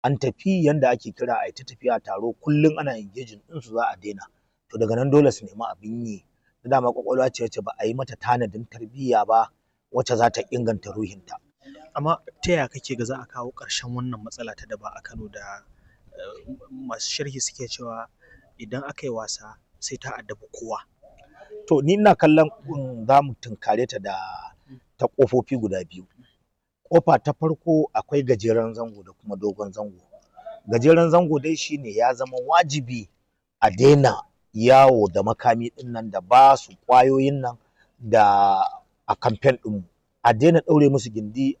an tafi yanda ake kira a ta tafiya taro kullum ana engaging din su za a daina to daga nan dole su nemi abin yi dama kwakwalwa ce wacce ba a yi mata tanadin tarbiyya ba wacce za ta inganta ruhinta amma ta yaya kake ga za a kawo ƙarshen wannan matsala ta daba a Kano da masu sharhi suke cewa idan aka yi wasa sai ta addabi kowa to ni ina kallon za mu tunkare ta da ta ƙofofi guda biyu ƙofa ta farko akwai gajeren zango da kuma dogon zango gajeren zango dai shine ya zama wajibi a daina yawo da makami ɗin nan da ba su ƙwayoyin nan da a kamfen ɗinmu a daina ɗaure musu gindi